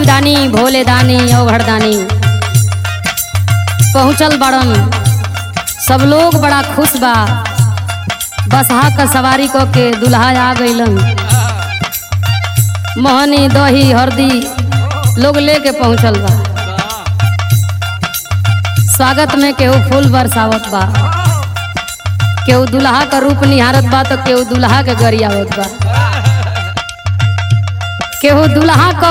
शिव दानी भोले दानी औघड़ दानी पहुँचल बड़न सब लोग बड़ा खुश बा बसहा का सवारी क के दुल्हा आ गइलन मोहनी दही हरदी लोग लेके पहुँचल बा स्वागत में केहू फूल बरसावत बा केहू दुल्हा का रूप निहारत बा तो केहू दुल्हा के गरियावत बा केहू दुल्हा का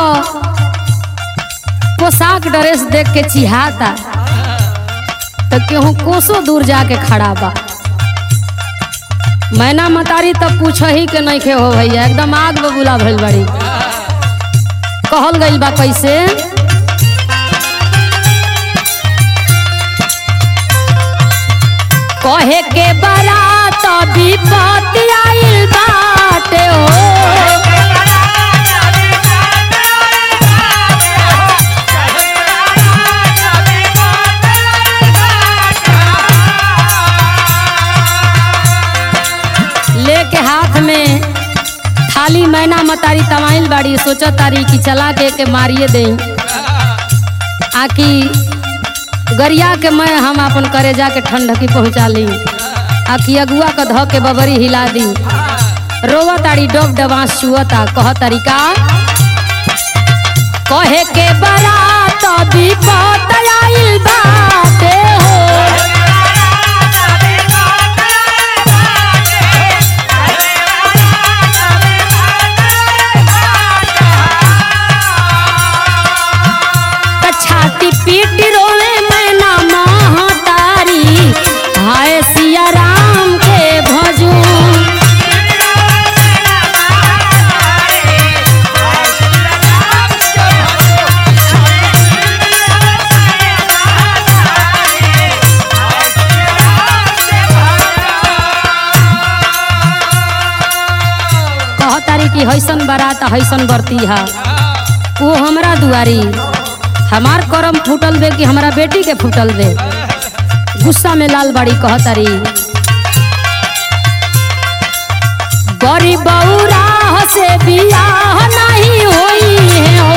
पोशाक ड्रेस देख के चिहाता तो केहू कोसो दूर जाके खड़ा बा मैना मतारी तब पूछ ही के नहीं खे हो भैया एकदम आग बबूला भइल बड़ी कहल गइल बा कैसे कहे के बारात विपत आइल बाटे हो लेके हाथ में थाली मैना मतारी तमाइल बाड़ी सोच तारी कि चला के के मारिए दे आकि गरिया के मैं हम अपन करे जाके ठंडकी पहुँचा ली आकि अगुआ का ध के बबरी हिला दी रोवा तारी डब डबास चुअता कह तरीका कहे के बरात विपत आइल बाटे हो त छाती पीट रोवे मैना महतारी हाय सिया राम के भजू कहतारी कि हैसन बारात हैसन बरती हा वो हमरा दुआरी हमार करम फूटल बे कि हमरा बेटी के फूटल बे गुस्सा में लाल बाड़ी कहतारी बड़ी बौरा से बियाह नहीं होई है हो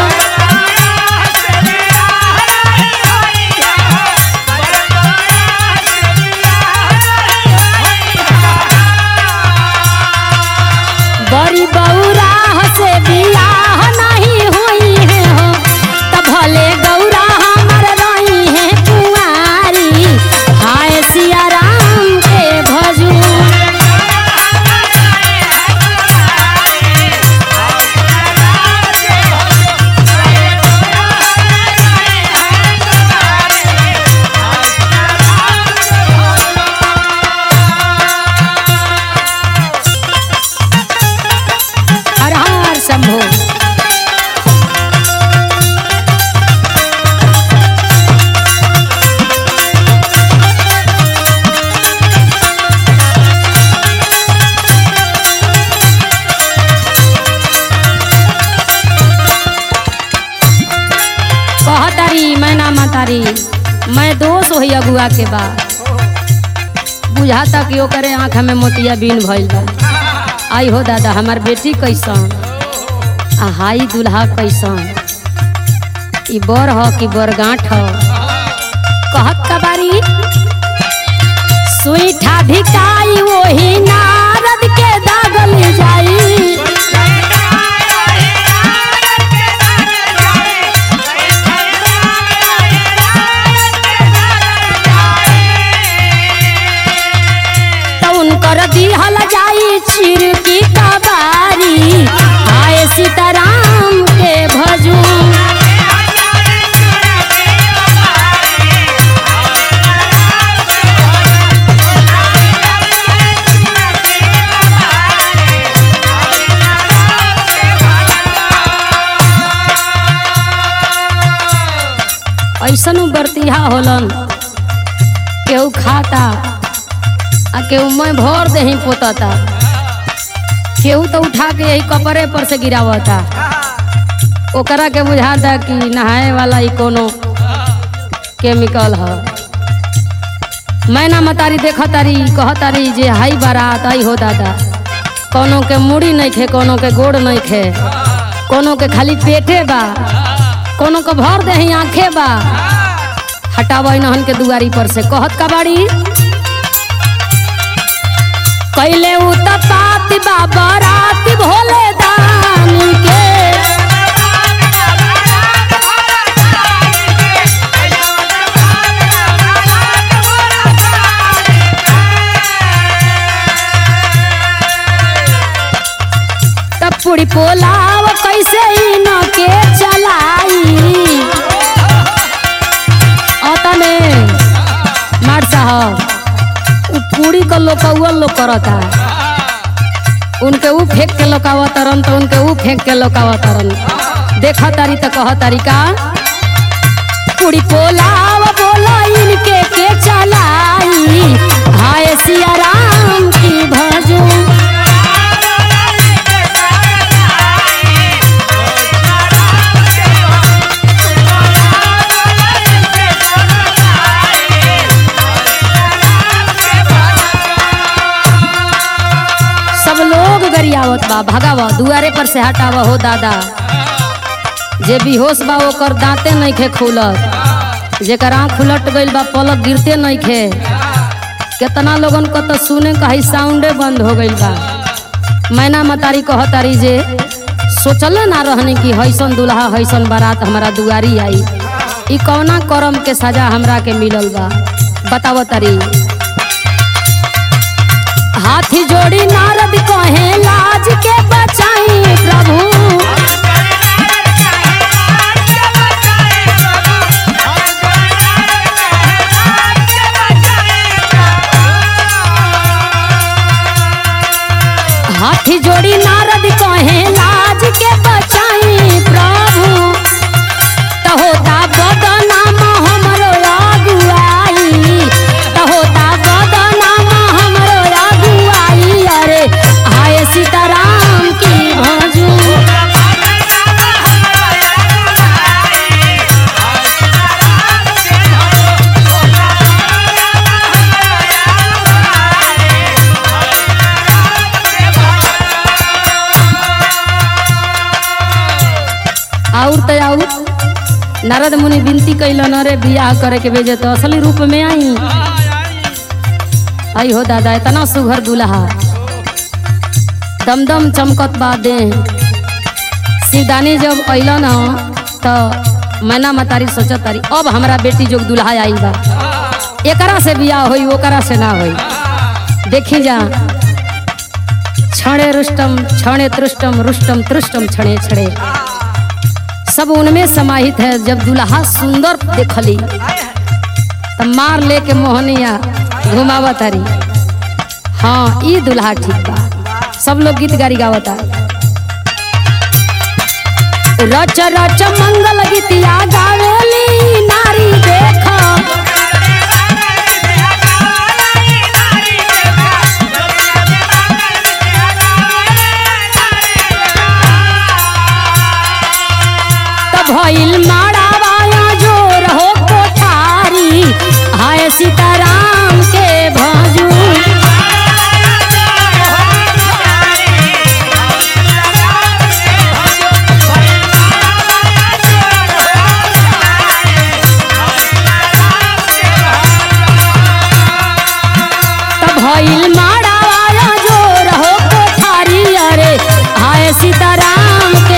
बड़ी बौरा से बियाह नहीं हुई है हो त भले गौरा हमर रही है कुंवारी हाय सिया राम के भजू हर हर शंभो कहतारी मैना मातारी मैं दोष होई अगुआ के बा बुझाता कि ओकरे आँख में मोतिया बीन भइल बा आई हो दादा हमार बेटी कैसन आ हाई दुल्हा कैसन ई बर ह कि बरगांठ ह कहत कबारी सुईठा भिकाई वही नारद के दागल जाई त उनकर दिहल जाई चिर की कबारी आए सीताराम के भजू ऐसन बरतिहा होलन केहू खाता आ केहू मैं भर दे ही पोतता केहू तो उठा के यही कपड़े पर से गिरावता ओकरा के बुझाता कि नहाए वाला ही कोनो केमिकल ह मैना मतारी देखतारी कहतारी जे हाई बारात आई हो दादा कोनो के मुड़ी नहीं खे कोनो के गोड़ नहीं खे कोनो के खाली पेटे बा कोनो के भर दे आंखे बा हटावा नहन के दुआरी पर से कहत का बाड़ी कैले उ त पाती बाबा राती भोले दानी के तब पूरी पोलाव कैसे इन के चलाई अतने मार साहब उ पूरी को लोकौआ लोग करता उनके ऊ फेंक के लोकावा तरन तो उनके ऊ फेंक के लोकावा तरन देखा तारी तो कह तारी का पूरी पोलाव बोला इनके के चलाई हाय सिया राम की भजू सब लोग गरियावत बा भगावा दुआरे पर से हटावा हो दादा जे बेहोश बा ओकर दांते नहीं खे खुलत जेकर आँख उलट गइल बा पलक गिरते नहीं खे केतना लोगन को तो सुने का ही साउंडे बंद हो गइल बा मैना मतारी कहतारी जे सोचले ना रहनी कि हैसन दुल्हा हैसन बारात हमारा दुआरी आई ई कौना करम के सजा हमरा के मिलल बा बताव तारी हाथी जोड़ी नारद कहे लाज के बचाई प्रभु हाथी जोड़ी नारद कहे लाज के बचाई प्रभु तहोता बदनाम हमरो अगुआई तहोता बदनाम हमरो अगुआई अरे हाय सीताराम की भजू और तो और नारद मुनि विनती कैलन अरे बियाह करे के भेजे तो असली रूप में आई आई हो दादा इतना सुघर दूल्हा दमदम चमकत बा दे शिवदानी जब अलन तो मैना मतारी सोचत तारी अब हमरा बेटी जो दूल्हा आई बा एकरा से बियाह होई ओकरा से ना होई देखी जा क्षणे रुष्टम क्षणे तृष्टम रुष्टम तृष्टम क्षणे क्षणे सब उनमें समाहित है जब दुल्हा सुंदर देखली तो मार लेके मोहनिया घुमावत हरी हाँ ई दुल्हा ठीक बा सब लोग गीत गारी गावता रच रच मंगल गीतिया गावेली नारी देख तब भइल माड़ावाया जोर हो कोठारी हाय सीताराम के भजू तब भइल माड़ावाया जोर हो कोठारी अरे हाय सीताराम के